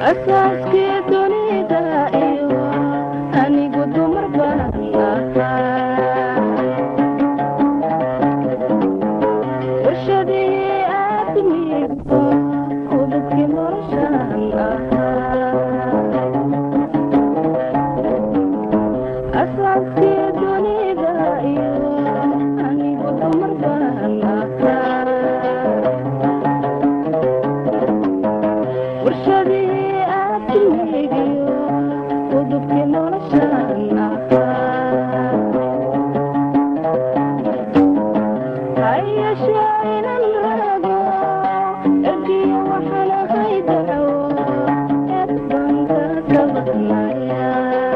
asaaskii dunida iyo anigu dumar baan ahaa warshadii aadmigu udubkii noloshaan ahaa asaaskii dunida iyo anigu dumar baan ahaa warshadii aadmigiyo udubkii noloshaan ahaa hayashee inan rago ergiyo waxaan ahay daco eed baan ka sabadnaya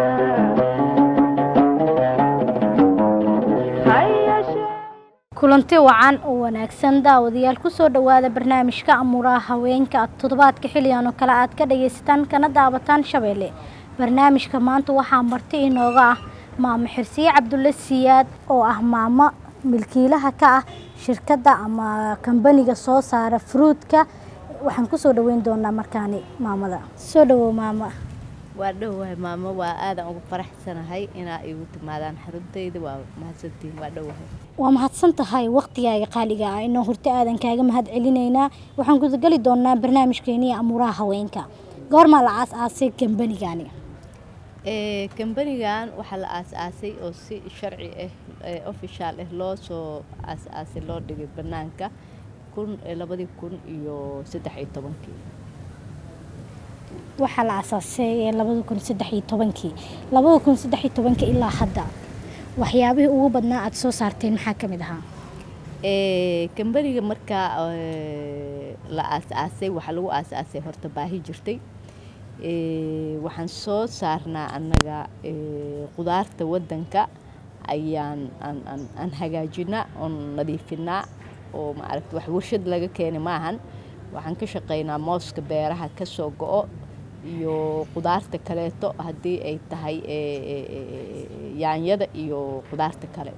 hayashee kulanti wacan oo wanaagsan daawadayaal kusoo dhowaada barnaamijka amuuraha haweenka toddobaadka xilligan oo kale aad ka dhagaysataan kana daawataan shabeelle barnaamijka maanta waxaa marti inooga ah maamo xirsiye cabdulle siyaad oo ah maamo milkiilaha ka ah shirkadda ama kambaniga soo saara fruudka waxaan kusoo dhaweyn doonaa markaani maamada soo dhawow maama waa dhowahay maamo waa aadan ugu faraxsanahay inaa igu timaadaan xaruntayda waa mahadsantihiin waa dhowahay waa mahadsan tahay waktigaaga qaaliga ah inoo horta aadan kaaga mahad celinaynaa waxaan gudageli doonaa barnaamijkeeniya amuuraha haweenka goormaa la aas-aasay kambanigani Ee, kambanigan waxaa la aas-aasay oo si sharci ah ee official ah loo soo aas-aasay loo dhigay banaanka kun ee labadii kun iyo saddex iyo tobankii waxaa la aasaasay labada kun saddex iyo tobankii labada kun saddex iyo tobankii ilaa hadda waxyaabihii ugu badnaa aada soo saarteen maxaa ka mid ahaa Ee, kambaniga markaa ee, la aas-aasay waxaa lagu aas-aasay horta baahi jirtay Ee, waxaan soo saarnaa annaga ee, qudaarta waddanka ayaan aan aan aan hagaajinaa oon nadiifinaa oo maaragta wax warshad laga keeni maahan waxaan ka shaqaynaa mooska beeraha ka soo go-o iyo qudaarta kaleeto haddii ay tahay ee, ee, ee, yaanyada iyo qudaarta kale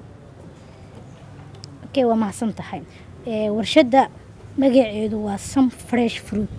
okay waa mahadsan tahay Ee, warshadda magaceedu waa some fresh fruit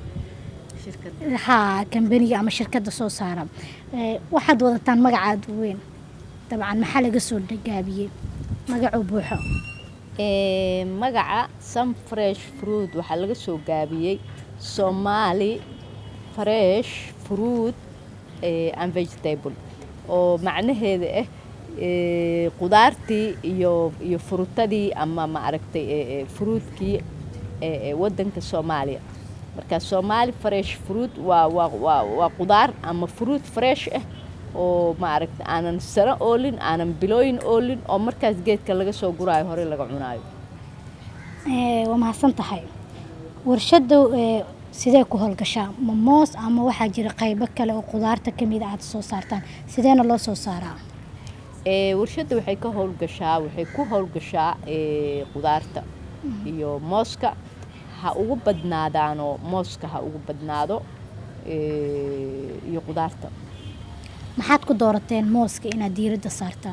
haa kambaniga ama shirkadda soo saara Ee, waxaad wadataan magacaad weyn dabcan maxaa laga soo gaabiyey magacuu buuxo Ee, magaca some fresh fruit waxaa laga soo gaabiyey somali fresh fruit ee, and vegetable oo macnaheeda ah ee, qudaartii iyo iyo furutadii ama maaragtay ee, ee, fruitkii ee, ee, wadanka soomaaliya marka somali fresh fruit waa waa waa waa qudaar ama fruit fresh ah oo maaragta aanan sano oolin aanan bilooyin oolin oo markaas geedka laga soo guraayo hore laga cunaayo Ee, waa mahadsan tahay warshadda ee, sidee ku howlgashaa ma moos ama waxaa jira qaybo kale oo qudaarta ka mid a aad soo saartaan sideena loo soo saaraa Ee, warshadda waxay ka howlgashaa waxay ku howlgashaa ee, qudaarta iyo mooska ha ugu badnaadaano mooska ha ugu badnaado ee, iyo qudaarta maxaad ku doorateen mooska inaad diiradda saartaan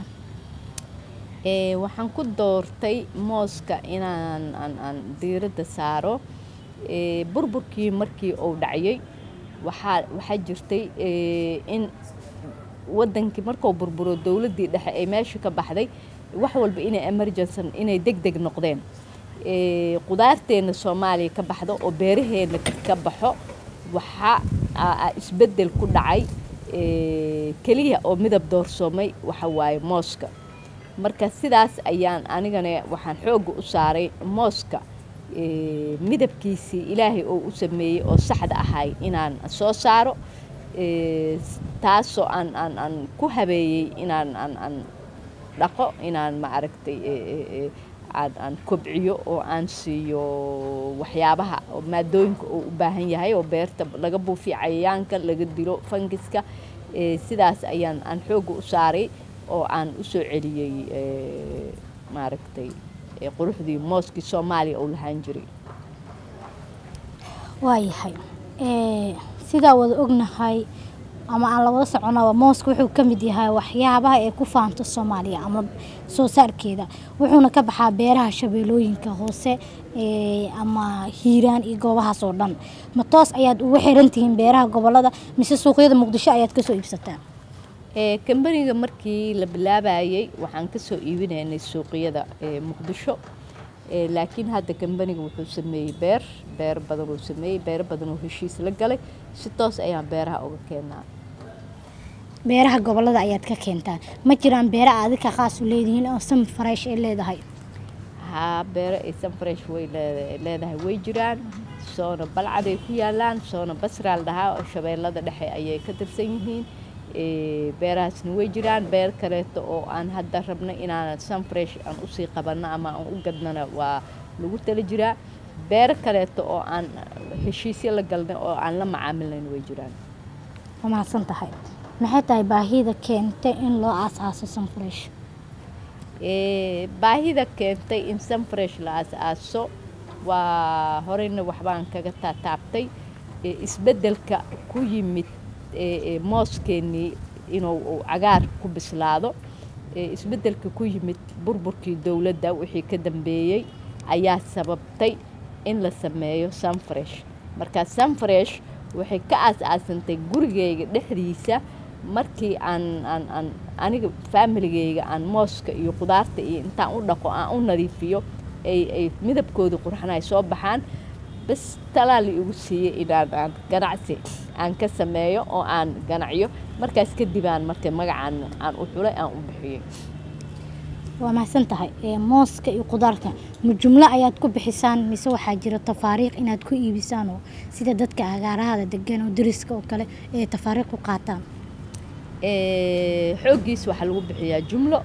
Ee, waxaan ku doortay mooska inaan aan, aan diiradda saaro ee, burburkii markii uu dhacayay waxaa waxaa jirtay ee, in wadankii markuu burburo dowladdii dhexe ee meesha ka baxday wax walba inay emergency inay deg deg noqdeen Ee, qudaarteena soomaaliya ka baxdo oo beeraheena ka baxo waxaa aa- aa isbeddel ku dhacay ee, keliya oo midab doorsoomay waxa waaye mooska marka sidaas ayaan anigana waxaan xoogga u saaray mooska ee, midabkiisii ilaahay oo u sameeyey oo saxda ahay inaan soo saaro ee, s- taasoo aan aan aan ku habeeyey inaan aan aan dhaqo inaan maaragtay ee, ee, ee, aan aan kobciyo oo aan siiyo waxyaabaha oo maadooyinka uu u baahan yahay oo beerta laga buufiyo cayayaanka laga dilo fangiska ee, sidaas ayaan aan xoogga u saaray oo aan u soo celiyey ee, maaragtay ee, quruxdii mooskii soomaaliya uu lahaan jiray waayahay Ee, sidaa wada ognahay ama aan la wada soconaba mooska wuxuu ka mid yahay waxyaabaha ay ku faanto soomaaliya ama soo saarkeeda wuxuuna ka baxaa beeraha shabeellooyinka hoose ee, ama hiiraan iyo goobahaas oo dhan ma toos ayaad ugu xiran tihiin beeraha gobolada mise suuqyada muqdisho ayaad kasoo iibsataa ee kambaniga markii la bilaabayay waxaan ka soo iibinaynay suuqyada ee muqdisho ee laakiin hadda kambaniga wuxuu sameeyey beer beer badan uu sameeyey beero badan oo heshiis la galay si toos ayaan beeraha uga keenaa beeraha gobolada ayaad ka keentaa ma jiraan beera adika qaas u leedihiin oo sam fresh ay leedahay haa beero ay sanfresh way leeda- leedahay way jiraan soona balcaday ku yaalaan soona basraal dhahaa oo shabeellada dhexe ayay ka tirsan yihiin ee, beerahaasna way jiraan beer kaleeto oo aan hadda rabno inaan sanfresh aan usii qabanno ama aan u gadnana waa lagu tala jiraa beero kaleeto oo aan heshiisyo la galnay oo aan la macaamilnayn way jiraan waa mahadsan tahay maxay tahay baahida keentay in loo aasaaso sam fresh Ee, baahida keentay in sanfresh la aas-aaso waa horeyna waxbaan kaga taataabtay ee, isbeddelka ku yimid ee, ee, mooskeenii inuu uu cagaar ku bislaado ee, isbeddelka ku yimid burburkii dowladda wixii ka dambeeyey ayaa sababtay in la sameeyo sanfresh marka sanfresh waxay ka aas-aasantay gurigeyga dhexdiisa markii aan aan aan aniga faamiligeyga aan mooska iyo qudaarta iyo intaan u dhaqo aan u nadiifiyo ay ay midabkooda qurxan ay soo baxaan bas talaali igu siiyey inaan aan ganacsi aan ka sameeyo oo aan ganacyo markaas kadib aan marka magacaan aan u xulay aan u bixiyey waa mahadsan tahay ee, mooska iyo qudaarta ma jumlo ayaad ku bixisaan mise waxaa jira tafaariiq inaad ku iibisaan oo sida dadka agaarahada degan oo dariska oo kale ee tafaariiq u qaataan Ee, xooggiis waxaa lagu bixiyaa jumlo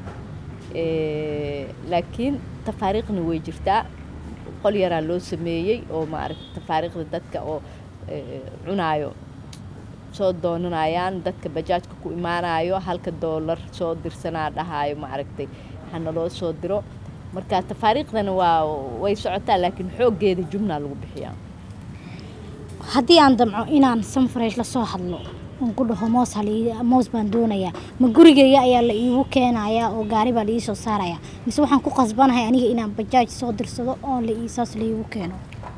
ee, laakiin tafaariiqna way jirtaa qol yaraa loo sameeyey oo maaragta tafaariiqda dadka oo ee, cunaayo soo doonanayaan dadka bajaajka ku imaanayo halka doolar soo dirsanaa dhahaayo maaragtay hana loo soo diro marka tafaariiqdana waa way socotaa laakiin xooggeeda jumlaa lagu bixiyaa haddii aan damco inaan sanfresh la soo hadlo oon ku dhaho moos halii moos baan doonayaa ma gurigeyga ayaa la iigu keenayaa oo gaari baa la ii soo saarayaa mise waxaan ku qasbanahay aniga inaan bajaaj soo dirsado oon la iisaas la iigu keeno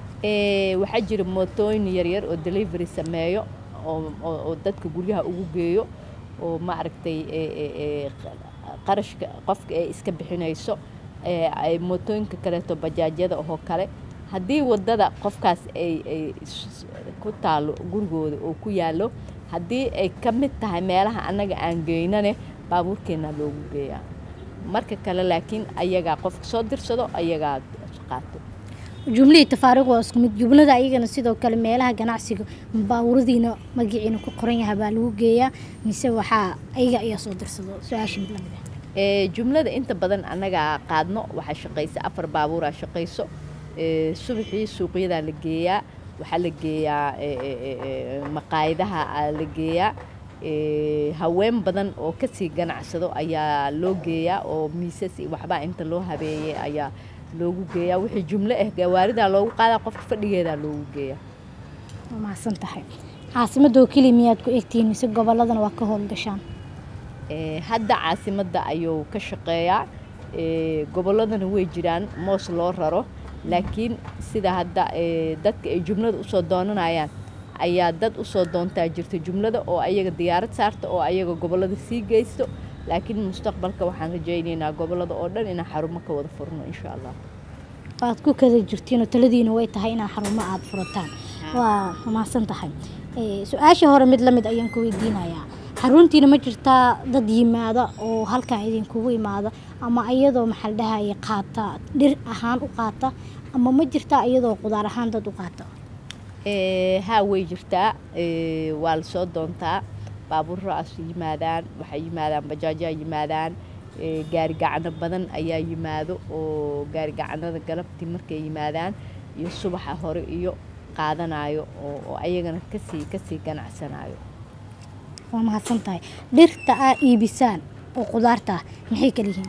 Ee, waxaa jira mootooyin yaryar oo delivery sameeyo oo oo oo dadka guryaha ugu geeyo oo maaragtay ee, ee, ee, qarashka qofka ay iska bixinayso ee, ay mootooyinka kaleeto bajaajyada oo kale haddii wadada qofkaas ay ay s- ku taalo gurigooda oo ku yaallo haddii ay ka mid tahay meelaha annaga aan geynane baabuurkeena loogu geeyaa marka kale laakiin ayagaa qofka soo dirsado ayagaa qaato jumlihii tafaariiq waa isku mid jumlada ayagana sidoo kale meelaha ganacsiga baawuradiina magaciina ku qoran yahay baa lagu geeyaa mise waxaa ayaga ayaa soo dirsado su-aasha mid lamid ah ee jumlada inta badan annagaa qaadno waxaa shaqaysa afar baabuuraa shaqayso ee subaxii suuqyadaa la geeyaa waxaa la geeyaa ee, ee, ee, ee, maqaayadaha aa la geeyaa ee, haween badan oo kasii ganacsado ayaa loo geeyaa oo miisas iyo waxbaa inta loo habeeyey ayaa loogu geeyaa wixii jumlo ah gawaaridaa loogu qaadaa qofka fadhigeedaa loogu geeyaa waa mahadsan tahay caasimadoo keliya miyaad ku egtihiin mise goboladana waa ka howlgashaan Ee, hadda caasimadda ayuu ka shaqeeyaa ee, gobolladana way jiraan moos loo raro laakiin sida hadda ee, dadka ay jumlada usoo doonanayaan ayaa dad usoo doontaa jirta jumlada oo ayaga diyaarad saarta oo ayaga gobollada sii geysto laakiin mustaqbalka waxaan rajaynaynaa gobollada oo dhan inaan xarumo ka wada furno insha allah waad ku kada jirtiinoo taladiina way tahay inaa xarumo aada furataan waa mahadsan tahay Ee, su-aashii hore mid lamid ayaan ku weydiinayaa xaruntiina ma jirtaa dad yimaada oo halkan idinkugu imaada ama iyadoo maxaa la dhahaya qaata dhir ahaan u qaata ama ma jirtaa iyadoo qudaar ahaan dad u qaata Ee, haa way jirtaa ee, waa la soo doontaa baabuurraas yimaadaan waxay yimaadaan bajaajyaa yimaadaan ee, gaari gacano badan ayaa yimaado oo gaari gacanada galabtii markay yimaadaan iyo subaxa hore iyo qaadanayo oo oo ayagana kasii kasii ganacsanayo waa mahadsan tahay dhirta aa iibisaan oo qudaarta ah maxay kala yihiin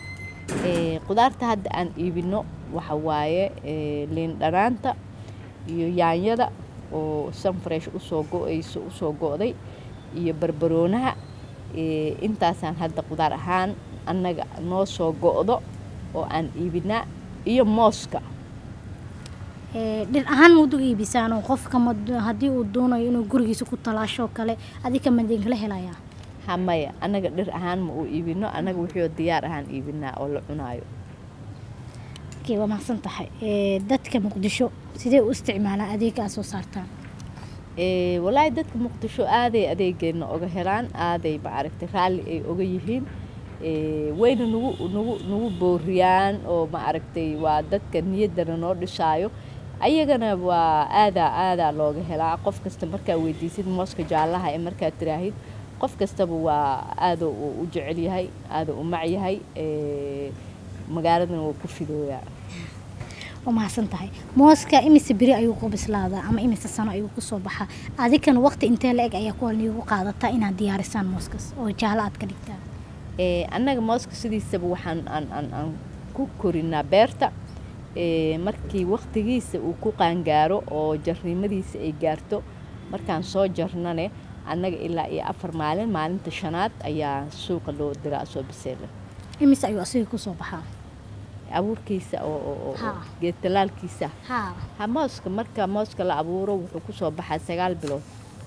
Ee, qudaarta hadda aan iibino waxa waaye ee, liin dhanaanta iyo yaanyada oo sanfresh usoo go-ayso usoo go-day iyo barbaroonaha ee, intaasaan hadda qudaar ahaan annaga noo soo go'do oo aan iibinaa iyo mooska Ee, dhir ahaan maad u iibisaan oo qofka ma haddii uu doonayo inuu gurigiisa ku talaasho kale adika madinkala helayaa hamaya annaga dhir ahaan ma uu iibino annaga wixii diyaar ahaan iibinaa oo la cunaayo okay, waa mahadsan tahay Ee, dadka muqdisho sidee u isticmaalaan adeega aad soo saartaan Ee, walaahi dadka muqdisho aaday adeegeena oga helaan aaday maaragtay raalli ay oga yihiin Ee, wayna nagu nagu nagu booriyaan oo maaragtay waa dadka niyaddana noo dhisaayo ayagana waa aadaa aadaa looga helaa qof kasta markaa weydiisid mooska jaallaha ee markaad tiraahid qof kastaba waa aadoo uu u jecel yahay aadoo u mac yahay Ee, magaaladana waa ku fidooyaa waa mahadsan tahay mooska imise beri ayuu ku bislaadaa ama imise sano ayuu kusoo baxaa adikana waqti intee la eg ayaa ku niigu qaadataa inaad diyaarisaan mooskas oo jaalo aad ka dhigtaan Ee, annaga mooska sidiisaba waxaan aan, aan, aan ku korinaa beerta ee, markii waqtigiisa uu ku qaangaaro oo jarnimadiisa ay gaarto markaan soo jarnane annaga ilaa iyo afar maalin maalinta shanaad ayaa suuqa loo diraa soo biseela imise ayuu asiga kusoo baxaa abuurkiisa oo, oo, oo, Ha. oo geed talaalkiisa haa ha mooska marka mooska la abuuro wuxuu kusoo baxaa sagaal bilood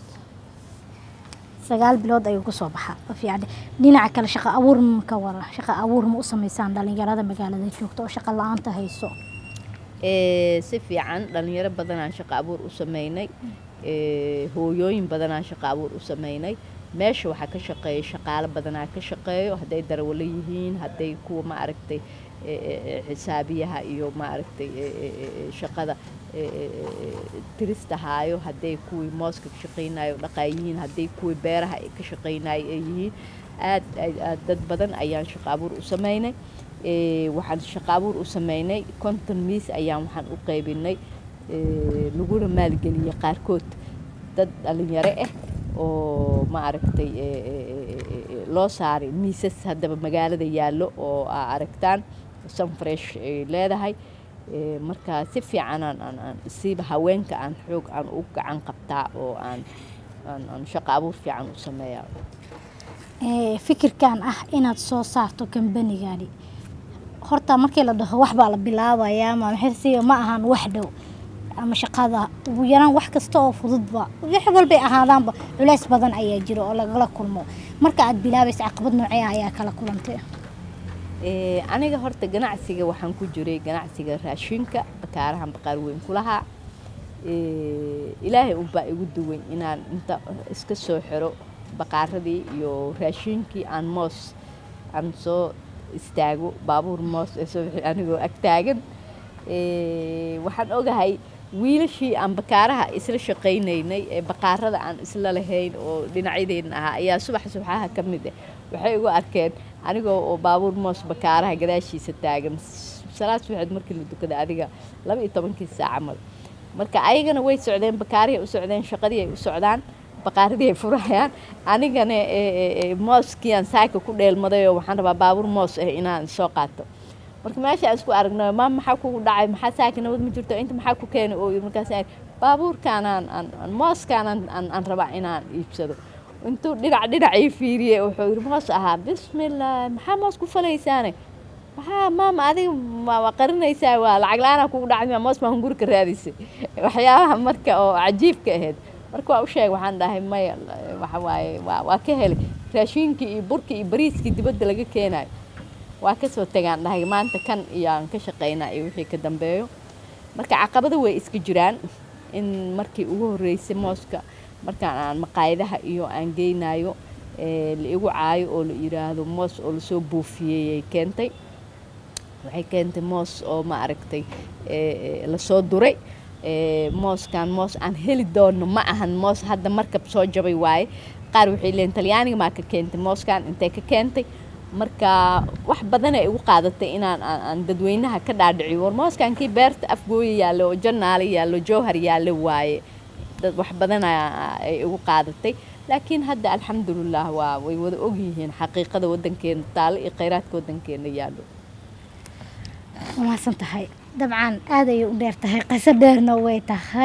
sagaal bilood ayuu kusoo baxaa waa fiican dhinaca kale shaqo abuur ma ka wara shaqo abuur ma u samaysaan dhalinyarada magaalada joogta oo shaqo la-aanta hayso Ee, si fiican dhalinyaro badanaan shaqo abuur u sameynay Ee, hooyooyin badanaan shaqo abuur u sameynay meesha waxaa ka shaqeeya shaqaalo badanaa ka shaqeeyo hadday darawalo yihiin hadday kuwa ma aragtay ee, ee, ee, xisaabiyaha iyo ma aragtay ee, ee, ee, ee, shaqada ee, ee, ee, tirista haayo hadday kuwii mooska ka shaqeynayo dhaqaayihiin hadday kuwii beeraha ay ka shaqeynayo ay yihiin aad aad aad dad badan ayaan shaqo abuur u sameynay Ee, waxaan shaqo abuur u sameynay konton miis ayaan waxaan u qaybinay ee, laguna maalgeliyey qaarkood dad dhalinyaro ah oo ma aragtay ee, ee, ee, ee, ee, loo saaray miisas haddaba magaalada yaallo oo aa aragtaan sunfresh ay leedahay Ee, marka si fiican aan aan aan siiba haweenka aan xoog aan u gacan qabtaa oo aan aan aan shaqo abuur fiican u sameeyaa Ee, fikirkan ah inaad soo saarto kambanigani horta markii la dhaho wax baa la bilaabayaa ma maxay ma ahan wax dhow ama shaqada ugu yaraan wax kasta oo fududba wax walbay ahaadaanba culays badan ayaa jiro oo lagala kulmo marka aad bilaabaysa caqabad noocee ah ayaa kala kulantay Ee, aniga horta ganacsiga waxaan ku jiray ganacsiga raashinka bakaarahan baqaar weyn ku lahaa Ee, ilaahay unbaa igu duwan inaan inta iska soo xiro baqaaradii iyo raashinkii aan moos aan soo istaago baabuur moos ee soo bixi anigoo ag taagan Ee, waxaan ogahay wiilashii aan bakaaraha isla shaqaynaynay ee baqaarada aan isla lahayn oo dhinacyadeenna ahaa ayaa subax subaxaha ka mid ah waxay igu arkeen anigoo oo baabuur moos bakaaraha gadaashiisa taagan salaad subaxeed markii la dukada adiga laba iyo tobankii saac camal marka ayagana way socdeen bakaarihi ay u socdeen shaqadii ay u socdaan baqaaradii ay furayaan anigana ee, ee, ee, mooskii aan saaka ku dheelmaday oo waxaan rabaa baabuur moos ah inaan soo qaato marka meesha aan isku aragno maam maxaa kugu dhacay maxaa saaka nabad ma jirto inta maxaa ku keenay oo yidhi markaas aan baabuurkaan aan aan aan mooskaan aan aan aan rabaa inaan iibsado intuu dhinac dhinac ii fiiriyey wuxuu yidhi moos ahaa bismillah maxaa moos ku falaysaane maxaa maama adiga ma waa qarinaysaa waa lacag la-aanaa kugu dhacay moos baa hungurka raadisay waxyaabaha marka oo cajiibka ahayd marka waa u sheeg waxaan dhahay maya waxa waaye waa waa ka helay raashinkii iyo burkii iyo bariiskii dibadda laga keenayo waa kasoo tagaan dhahay maanta kan iyo aan ka shaqaynaa iyo wixii ka dambeeyo marka caqabado way iska jiraan in markii ugu horreysay mooska markaan aan maqaayadaha iyo aan geynayo ee, la igu caayo oo la yiraahdo moos oo lasoo buufiyey ay keentay waxay keentay moos oo ma aragtay ee, ee, lasoo duray ee, mooskan moos aan heli doono ma ahan moos hadda markab soo jabay waaye qaar waxay leeyihin talyaaniga maa ka keentay mooskan intay ka keentay marka wax badan ay igu qaadatay inaan aan aan dadweynaha ka dhaadhiciyo war mooskan kii beerta afgooya yaallo oo jannaale yaallo jowhar yaallo waaye dad wax badan aa- ay igu qaadatay laakiin hadda alxamdulilah waa way wada ogyihiin xaqiiqada wadankeena taalo iyo kheyraadka wadankeena yaallo waa mahadsan tahay dabcan aad ayay u dheer tahay qiso dheerna way tahay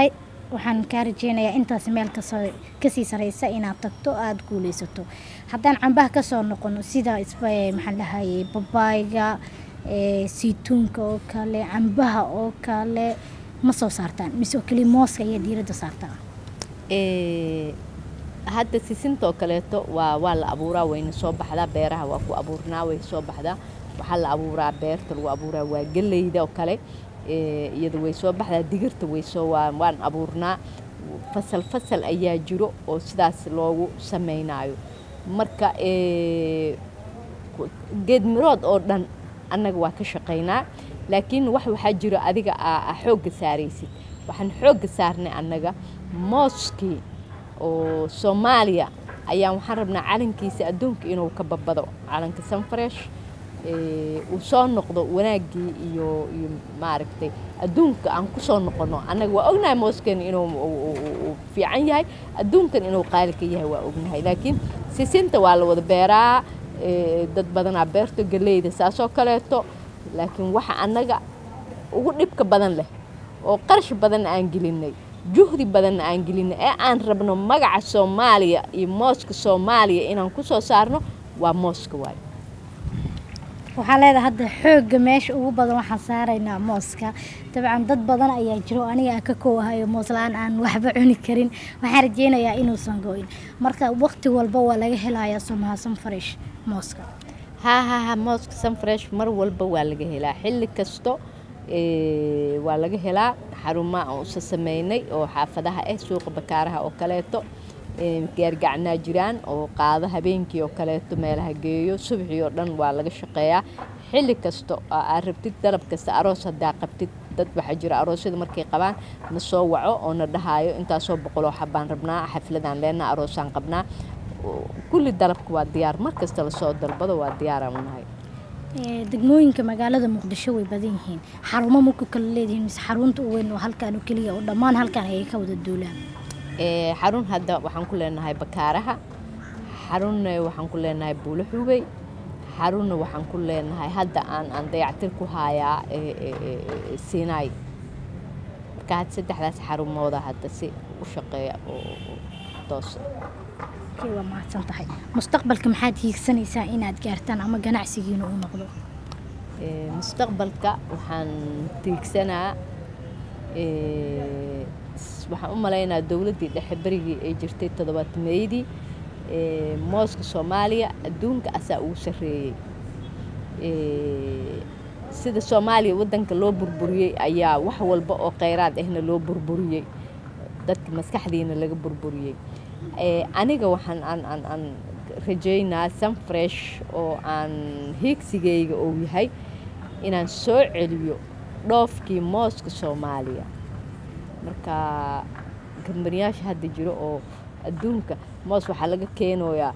waxaan kaa rajeynayaa intaas meel kasoo kasii sareysa inaad tagto aada guuleysato haddaan cambaha kasoo noqono sida isba maxaan dhahayay babaayga ee, saytuunka oo kale cambaha oo kale ma soo saartaan mise oo keliya mooska ayaa diiradda saartaa Ee, hadda sisinta oo kaleeto waa waa la abuuraa wayna soo baxdaa beeraha waa ku abuurnaa way soo baxdaa waxaa la abuuraa beerta lagu abuuraa waa geleyda oo kale ee, iyada way soo baxdaa digirta way soo waa waan abuurnaa fasal fasal ayaa jiro oo sidaas loogu sameynaayo marka ee, ku- geed mirood oo dhan annaga waa ka shaqaynaa laakiin wax waxaa jiro adiga aa aa xoogga saaraysid waxaan xoogga saarnay annaga mooskii oo soomaaliya ayaan waxaan rabnaa calankiisa adduunka inuu ka babado calanka sanfresh ee, uu soo noqdo wanaaggii iyo iyo maaragtay adduunka aan ku soo noqono annaga waa ognahay mooskan inuu uu- uu- uu fiican yahay adduunkan inuu qaali ka yahay waa ognahay laakiin sisinta waa la wada beeraa ee, dad badanaa beerto galeyda saasoo kaleeto laakiin waxa annaga ugu dhibka badan leh oo qarash badan aan gelinay juhdi badan aan gelinay ee aan rabno magaca soomaaliya iyo mooska soomaaliya inaan ku soo saarno waa mooska waayo waxaa leedahay hadda xoogga meesha ugu badan waxaan saaraynaa mooska dabcan dad badan ayaa jiro aniga aan ka koowahayo moos la-aan aan waxba cuni karin waxaan rajeynayaa inuusan go-in marka waqti walba waa laga helayaa somahasan fresh mooska haa haa haa mooska sanfresh mar walba waa laga helaa xilli kasto ee, waa laga helaa xarumaha aan usa sameynay oo xaafadaha ah suuqa bakaaraha oo kaleeto ee, gaargacnaa jiraan oo qaado habeenkii oo kaleeto meelaha geeyo subaxii oo dhan waa laga shaqeeyaa xilli kasto oo aad rabtid dalab kasta aroos haddaa qabtid dad waxaa jira aroosyada markay qabaan na soo waco oo na dhahaayo intaasoo boqoloo xabaan rabnaa xafladaan leenaa aroosaan qabnaa kulli dalabka waa diyaar mar kasta lasoo dalbado waa diyaaraan unahay Ee, degmooyinka magaalada muqdisho way badan yihiin xarumo marku kala leedihiin mise xarunta u weyn oo halkaan oo keliya oo dhammaan halkaan ayay ka wada duulaan Ee, xarun hadda waxaan ku leenahay bakaaraha xarunna waxaan ku leenahay buulo xubey xarunna waxaan ku leenahay hadda aan aan dayactir ku hayaa ee, ee, ee, ee, siinaay marka had saddexdaas xarumooda hadda si u shaqeeya oo oo toos Okay, waa mahadsan tahay mustaqbalka maxaad hiigsanaysaa inaad gaartaan ama ganacsigiina uu noqdo Ee, mustaqbalka waxaan tiigsanaa ee, s- waxaan u malaynaa dowladdii dhexe berigii ay jirtay toddobaatmeydii ee, mooska soomaaliya adduunka asaa ugu sarreeyey Ee, sida soomaaliya waddanka loo burburiyey ayaa wax walba oo kheyraad ahna loo burburiyey dadka maskaxdiina laga burburiyey Ee, aniga waxaan aan aan aan rajaynaa sunfresh oo aan hiigsigayga uu yahay inaan soo celiyo dhoofkii mooska soomaaliya marka gambaniyaasha hadda jiro oo adduunka moos waxaa laga keenayaa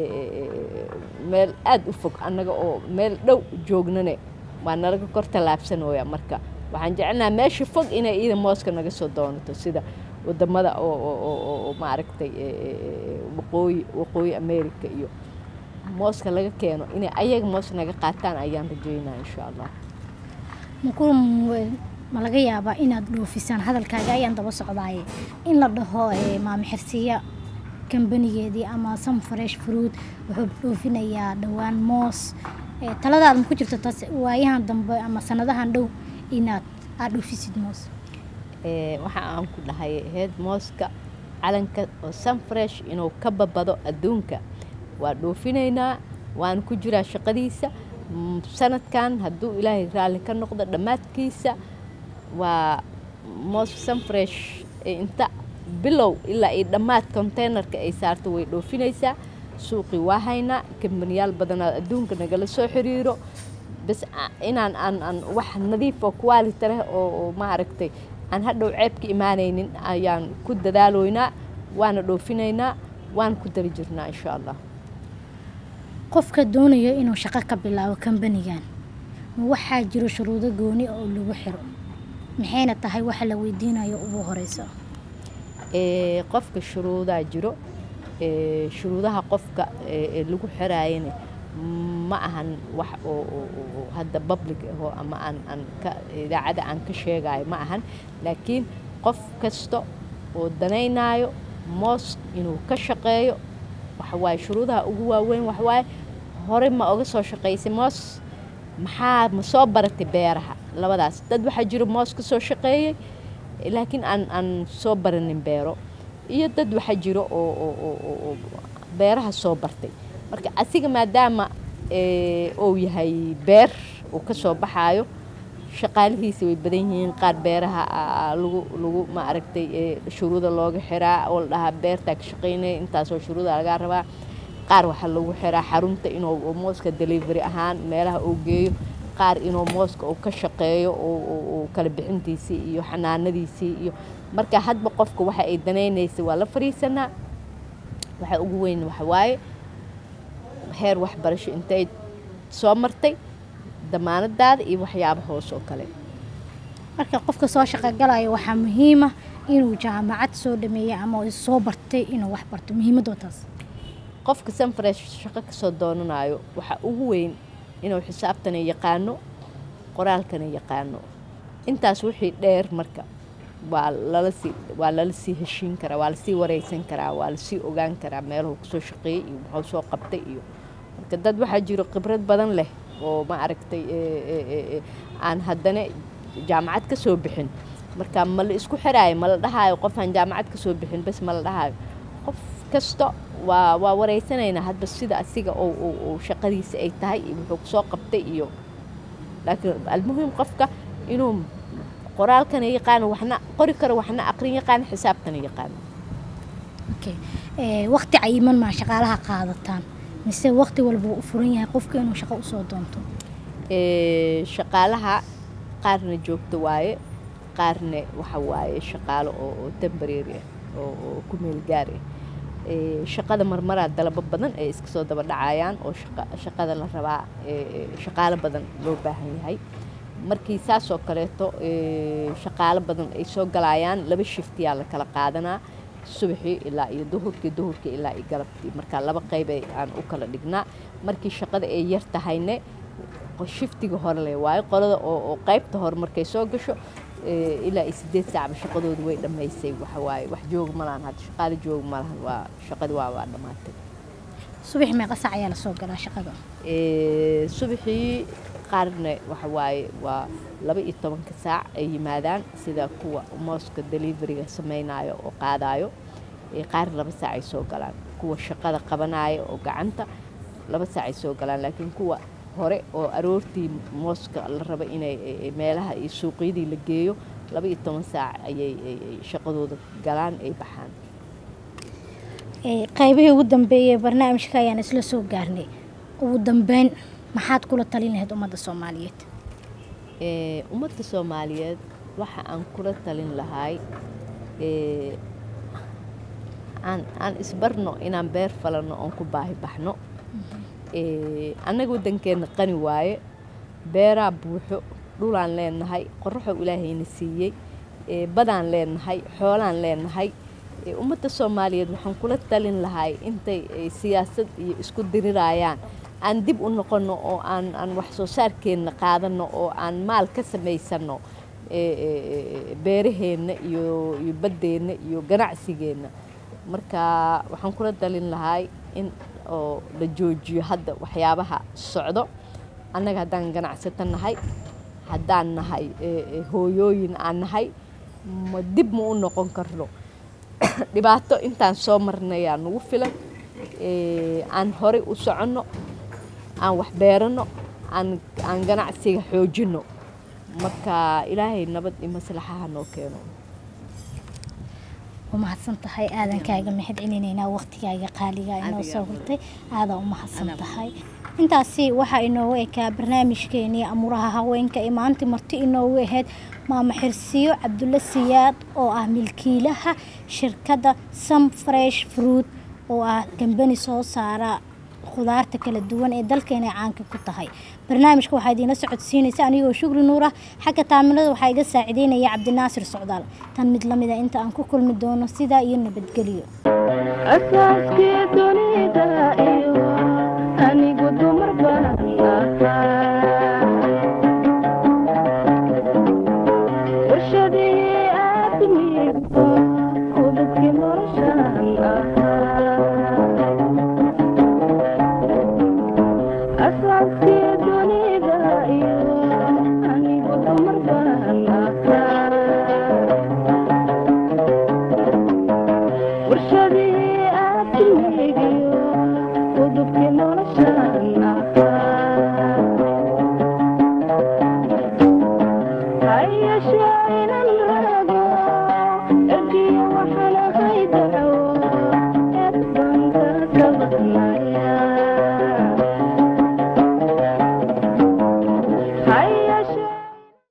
meel aada u fog annaga oo meel dhow joognane waa nalaga kor tallaabsanooya marka waxaan jecelnaha meesha fog inay iyada mooska naga soo doonato sida wadamada oo oo- oo- oo- oo maaragtay ee, ee, ee, waqooyi waqooyi america iyo mooska laga keeno inay ayaga moos naga qaataan ayaan rajeynaa insha allah maku ma laga yaabaa inaad dhoofisaan hadalkaaga ayaan daba socdaaye in la dhaho ee, maamo xirsiya kambanigeedii ama some fresh fruit wuxuu dhoofinayaa dhowaan moos Ee, taladaada ma ku jirto taas waayahan dambe ama sanadahan dhow inaad aad dhoofisid moos Ee, waxa aan ku dhahay heed mooska calanka oo sunfresh inuu ka babado adduunka waa dhoofinaynaa waan ku jiraa shaqadiisa Mm, sanadkan hadduu ilaahay raalli ka noqdo dhammaadkiisa waa moos sunfresh ee inta bilow ilaa iyo dhammaad containerka ay saarto way dhoofinaysaa suuqii waa haynaa kambaniyaal badanaa adduunka nagala soo xiriiro bas a- inaan aan aan wax nadiif oo quality leh oo oo maaragtay aan hadhow ceeb ka imaanaynin ayaan ku dadaaloynaa waana dhoofinaynaa waan ku dari jirnaa insha allah qofka doonayo inuu shaqo ka bilaabo kambanigan ma waxaa jiro shuruudo gooni oo lagu xiro maxayna tahay waxa la weydiinayo ugu horeyso ee qofka shuruudaa jiro ee shuruudaha qofka ee ee lagu xiraayana ma ahan wax oo oo- oo- oo hadda public ahoo ama aan aan ka idaacada aan ka sheegayo ma ahan laakiin qof kasto oo danaynaayo moos inuu ka shaqeeyo waxawaaye shuruudaha ugu waaweyn waxawaaye hore ma oga soo shaqaysay moos maxaa ma soo baratay beeraha labadaas dad waxaa jiro moos ka soo shaqeeyey laakiin aan aan soo baranin beero iyo dad waxaa jiro oo oo oo oo oo beeraha soo bartay marka asiga maadaama ee, uu yahay beer uu ka soo baxaayo shaqaalihiisa way badan yihiin qaar beeraha aa lagu lagu ma aragtay ee, shuruuda looga xiraa oo la dhahaa beertaa ka shaqaynaya intaasoo shuruuda lagaa rabaa qaar waxaa lagu xiraa xarunta inuu mooska delivery ahaan meelaha uu geeyo qaar inuu mooska uu ka shaqeeyo oo- oo oo kala bixintiisii iyo xanaanadiisii iyo marka hadba qofka waxa ay danaynaysay waa la fariisanaa waxa ugu weyn waxa waaye heer waxbarasho intay soo martay damaanadaada iyo waxyaaba hoos oo kale marka qofka soo shaqogalayo waxaa muhiima inuu jaamacad soo dhameeyey ama uu soo bartay inuu wax barto muhiimadoo taas qofka sanfresh shaqo kasoo doonanayo waxaa ugu weyn inuu xisaabtana yaqaano qoraalkana yaqaano intaas wixii dheer marka waa lala sii waa lala sii heshiin karaa waa lasii wareysan karaa waa lasii ogaan karaa meeluhu kasoo shaqeeyey iyo muxuu soo qabtay iyo marka dad waxaa jiro khibrad badan leh oo ma aragtay ee, ee, ee, ee, aan haddana jaamacad ka soo bixin marka ma la isku xiraayo ma la dhahaayo qofaan jaamacad ka soo bixin bas ma la dhahaayo qof kasta waa waa wareysanaynaa hadba sida asiga oo oo oo shaqadiisa ay tahay iyo wuxuu kusoo qabtay iyo laakiin almuhim qofka inuu qoraalkana yaqaano waxna qori karo waxna aqrin yaqaano xisaabtana yaqaano okay. ee, waqti cayiman maa shaqaalaha qaadataan mise waqti walba uu u furan yahay qofka inuu shaqo usoo doonto Ee, shaqaalaha qaarna joogto waaye qaarna waxa waaye shaqaalo oo oo temporary ah oo oo ku meel gaar ah Ee, shaqada marmaraa dalabo badan ay iska soo daba dhacayaan oo shaqa- shaqada la rabaa ee, ee, shaqaalo badan loo baahan yahay markii saas oo kaleeto ee, shaqaalo badan ay soo galayaan laba shiftiyaa la kala qaadanaa subaxii ilaa iyo duhurkii duhurkii ilaa iyo galabtii marka laba qayb ay aan u kala dhignaa markii shaqada ay yar tahayne shiftiga hore le waayo qolada oo oo qaybta hore markay soo gasho ee, ilaa iyo sideed saacba shaqadoodu way dhammaysay waxa waaye wax joog ma lahan hadda shaqaale joog ma lahan waa shaqadii waa waa dhammaatay subax meeqa sac ayaa lasoo galaa shaqada Ee, subaxii qaarna waxa waaye waa laba iyo tobanka saac ay yimaadaan sida kuwa mooska deliveryga samaynayo oo qaadayo ee qaar laba saac ay soo galaan kuwa shaqada qabanaya oo gacanta laba saac ay soo galaan laakiin kuwa hore oo aroortii mooska la raba inay ay- ay meelaha iyo suuqyadii la geeyo laba iyo toban saac ayay ay- ay shaqadooda galaan ay baxaan Ee, qaybihii ugu dambeeyay ee barnaamijka ayaan isla soo gaarnay ugu dambeyn maxaad kula talin lahayd ummadda soomaaliyeed Ee, ummadda soomaaliyeed waxa aan kula talin lahay ee, aan aan isbarno inaan beer falano oon ku baahi baxno Ee, annaga waddankeenna qani waaye beeraa buuxo dhulaan leenahay qoraxoo ilaahayna siiyey ee, badaan leenahay xoolaan leenahay Ee, ummadda soomaaliyeed waxaan kula talin lahay intay ay siyaasad iyo isku dirirayaan aan dib u noqono oo aan aan wax soo saarkeenna qaadano oo aan maal ka samaysano ee, ee, ee, beeraheenna iyo iyo baddeenna iyo ganacsigeenna marka waxaan kula talin lahay in oo la joojiyo hadda waxyaabaha socdo annaga haddaan ganacsato nahay haddaan nahay ee, ee, hooyooyin aan nahay ma dib ma u noqon karno dhibaato intaan soo marnayaa nagu filan ee, aan horey u soconno aan wax beerano aan aan ganacsiga xoojino marka ilaahay nabad iyo maslaxaha noo keeno waa mahadsan tahay aadan kaaga mahad celinaynaa waqtigaaga qaaliga inoo Adiga soo mudan. hurtay aadaa u mahadsan Anaa tahay intaasi waxaa inoogu ekaa barnaamijkeenii amuraha haweenka ee maanta marti inoogu ahayd maama xirsiyo cabdulle siyaad oo ah milkiilaha shirkadda some fresh fruit oo ah kambani soo saara khudaarta kala duwan ee dalkeena caanka ku tahay barnaamijka waxaa idiinla socodsiinaysa anigoo shukri nuur ah xagga taaminada waxaa iga saacideynaya cabdinaasir socdaal tan mid lamida inta aan ku kulmi doono sidaa iyo nabadgelyo asaaskii dunida iyo anigu dumar baan ahaa warshadii aadmigu ku waxaan